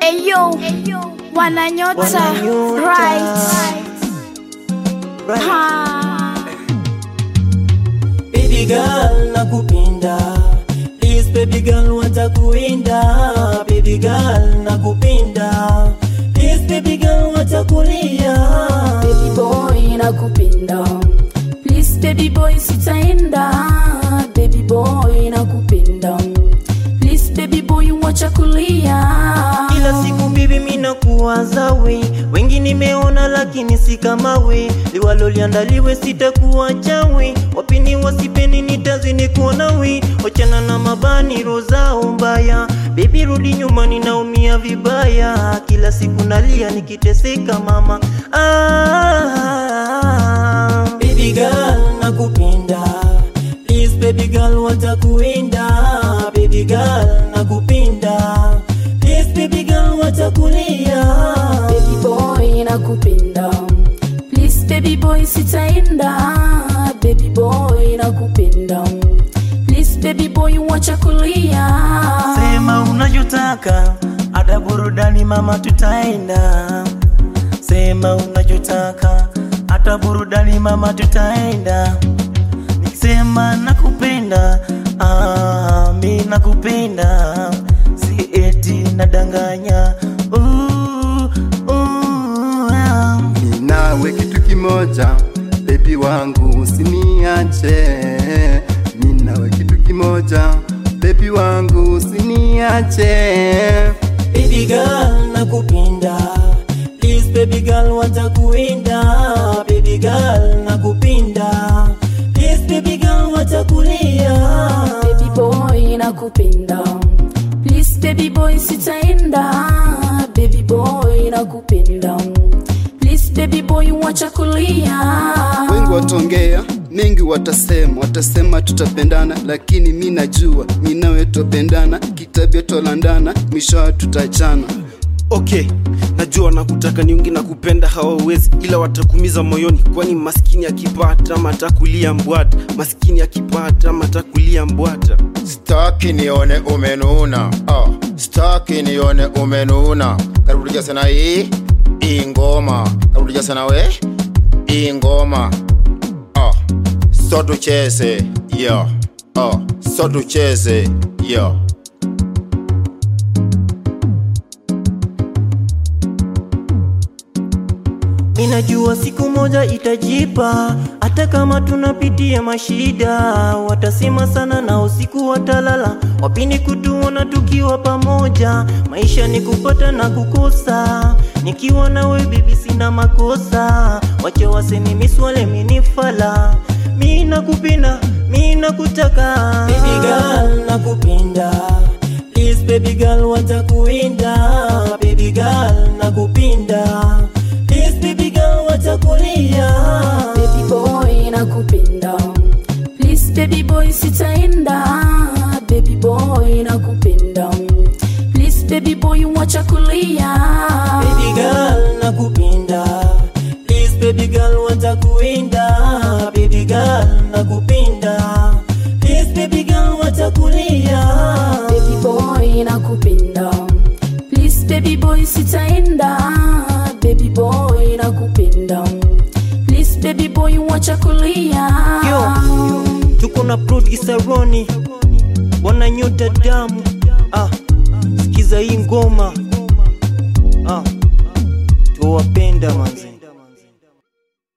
Eyo, wananyota Wananyota. right. Right. Ha. Baby girl nakupenda Please baby girl watakuinda Baby girl nakupenda Please baby girl watakulia baby boy nakupenda please baby boy sitaenda baby boy nakupenda please baby boy wacha kulia Kila siku bibi mina kuwaza we Wengi nimeona lakini si kama we Liwalo liandaliwe sitakuacha we Wapini wasipeni nitazini kuona we Wachana na mabani rozao mbaya Baby rudi nyuma ninaumia vibaya Kila siku nalia nikiteseka mama ah, Baby girl nakupenda Please baby girl watakuinda Baby girl nakupenda Please baby girl watakulia baby boy nakupenda please baby boy sitaenda baby boy nakupenda please baby boy wacha kulia Sema unachotaka hata burudani mama tutaenda Sema unachotaka hata burudani mama tutaenda Nikisema nakupenda ah, mi nakupenda si eti nadanganya uh, uh, ah. Ni nawe kitu kimoja, bebi wangu usiniache. Ni nawe kitu kimoja, bebi wangu usiniache. Baby girl nakupenda Please baby girl watakuinda Baby girl nakupenda Please baby girl watakulia baby boy nakupenda please baby boy sitaenda baby boy nakupenda please baby boy wacha kulia Wengi watongea, mengi watasema, watasema tutapendana, lakini mi najua mi nawe tupendana, kitabia tolandana, mwisho tutachana. okay najua nakutaka niungi na kupenda hawawezi ila watakumiza moyoni kwani maskini akipata matakulia mbwata maskini akipata matakulia mbwata Staki nione umenuna ah, staki nione umenuna karudia sana hii hii ngoma karudia sana we hii ngoma ah, so tucheze yo ah, so tucheze yo Ninajua siku moja itajipa, hata kama tunapitia mashida. Watasema sana na usiku watalala, wapini kutuona tukiwa pamoja. Maisha ni kupata na kukosa, nikiwa nawe bibi sina makosa. Wacha waseme miswale minifala, mi nakupenda, mi nakutaka. Baby girl nakupenda, please baby girl watakuinda. Baby girl nakupenda Please baby girl watakulia baby boy nakupenda please baby boy sitaenda baby boy nakupenda please baby boy wacha kulia Baby girl nakupenda Please baby girl watakuinda Baby girl nakupenda Please baby girl watakulia baby boy nakupenda please baby boy sitaenda baby boy nakupenda please baby boy wacha kulia Yo, tuko na producer Roni wananyota damu ah, sikiza hii ngoma ah, tuwapenda manze